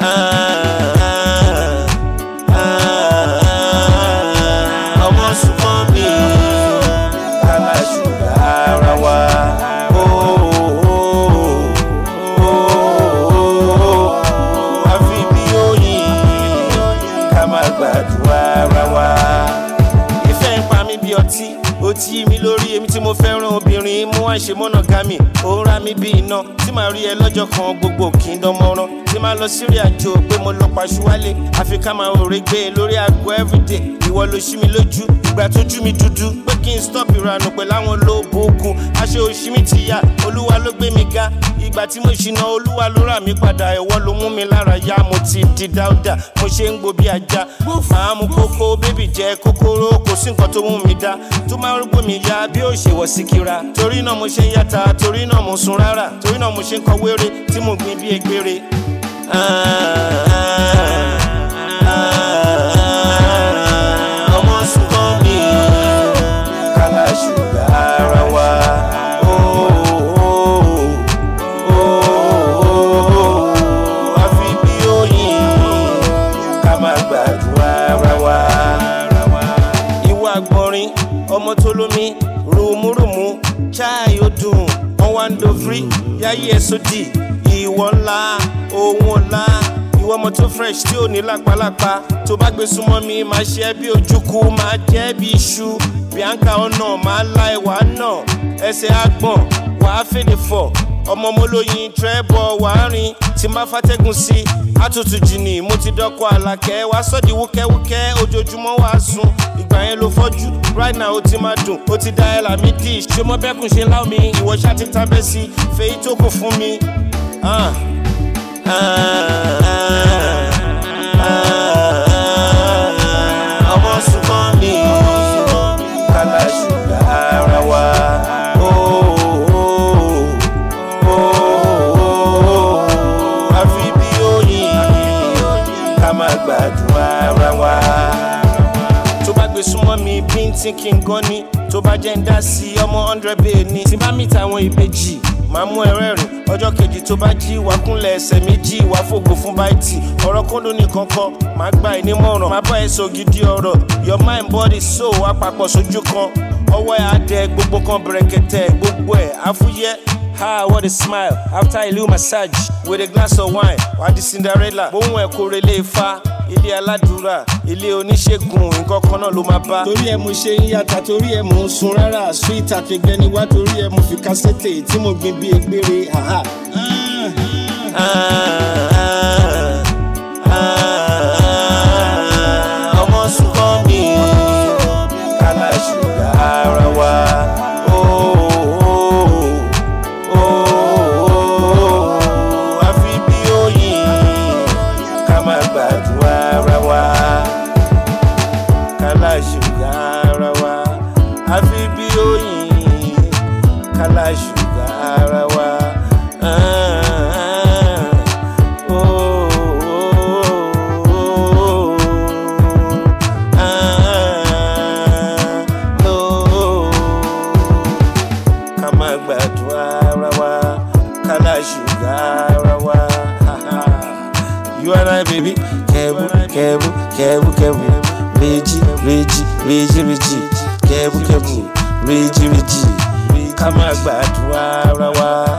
ọmọ súnmọ́ mi kálá ṣùgbọ́n ara wa. àfi bí oyin ká máa gbàdúrà ara wa. ìfẹ́ ń pa mí bí ọtí ó ti yí mi lórí èmi tí mo fẹ́ràn obìnrin mú wá ṣe mọ́nà gámì ó ń rá mi bí iná tí màá rí ẹ lọ́jọ́ kan gbogbo kì í dánmọ́rán tí màá lọ sí ìrìn àjò pé mo lọ paṣú wálé àfi ká máa rò régbé lórí aago everyday ìwọ ló ṣí mi lójú ìgbà tójú mi dúdú pé kí n stop ìranù pẹ̀lú àwọn olóògùn aṣọ òṣì mi ti yá olúwa ló gbé mi ga ìgbà tí mo ṣìnà olúwa ló rà mí padà ẹ̀wọ́ ló mú mi lára yá mo ti di dáúdà mo ṣe ń gbó bí ajá máa mú kókó bébì jẹ kókóró kò sí nǹkan tó mú mi dá tó máa ń gbó mi yá bí ó ṣe wọ̀ sí kíra torí náà mo ṣe ń yàtà torí náà mo sun rárá torí náà mo ṣe ń kọ wéré tí mo gbin bí egbére. ọmọ súnmọ́ mi kálá ṣùgbọ́n ara wa. àfi bí oyin ká máa gbàdúrà ara wa. ìwà àgbọ̀nrín ọmọ tó lómi rùmúrùmú chai ó dùn wọn wá ń do free yáyí ẹ sódì ìwọ ńlá ohun ńlá ìwọ ọmọ tó fresh tí ò ní lápálápá tó bá gbé súnmọ́ mi máa ṣe é bí ojúkú máa jẹ́ bí iṣu bianca ọ̀nà máa la ẹ̀wà náà ẹsẹ̀ àgbọ̀n wàá fèdè fọ̀ ọmọ mọ́lóyin trẹ́bọ̀ wàá rìn tí n bá fàtẹ́gùn sí àtútù jìnnì mo ti dọ́kọ̀ àlàkẹ́ wá sọ́ọ̀dì wúkẹ́wúkẹ́ ojoojúmọ́ wàá sùn ìgbà yẹn ló fọ́jú right now ó ti máa dùn ó ti da ẹ̀ làmí dì ṣé mo bẹ́kùn ṣe láwọn mi ìwọ ṣá ti tábẹ́ sí fèyí tó kù fún mi. Ah. ọmọ súnmọ́ mi kálá ṣùgbọ́n ara wa. àfi bí oyin ká máa gbàdúrà ara wa. tó bá gbé súnmọ́ mi bíntín kí n gan ni tó bá jẹ́ ń dá sí ọmọ hundred bẹ́ẹ̀ ni tí bá mìtà àwọn ìbejì máa mú ẹrẹ́ rìn ọjọ́ kejì tó bá jí wá kúnlẹ̀ ẹsẹ̀ méjì wá fògo fún báìtì ọ̀rọ̀ kóńdó nìkan kọ́ máa gba ẹ̀ nímọ̀ràn máa bá ẹ sọ gidi ọ̀rọ̀ your mind body soul àpapọ̀ sójú kan ọwọ́ ẹ̀ á dẹ gbogbo kan bẹ̀rẹ̀kẹ̀tẹ̀ gbogbo ẹ̀ àfúyẹ́ ha what a smile after ìlú massage with a glass of wine wà á di cinderella bóun ẹ̀ kó relé ifá ilé aládùúrà ilé oníṣègùn nǹkan kan náà ló máa bá. torí ẹ mo ṣe ń yàtà torí ẹ mo ń sun rárá sweet àtẹgbẹni wá torí ẹ mo fi kásẹ̀tì tí mo gbin bí egbére haha. ọmọ súnmọ́ mi kálá ṣùgbọ́n ara wa. àfi bí oyin ká máa gbàdúrà ara wa. kálá ṣùgbọ́n ara wa. àfi bí oyin kálá ṣùgbọ́n ara wa. ká máa gbàdúrà ara wa kálá ṣùgbọ́n ara wa. you and I baby kẹ́bù kẹ́bù kẹ́bù kẹ́bù méjì méjì méjì méjì kẹ́bù kẹ́bù méjì méjì ká máa gbàdúrà ara wa.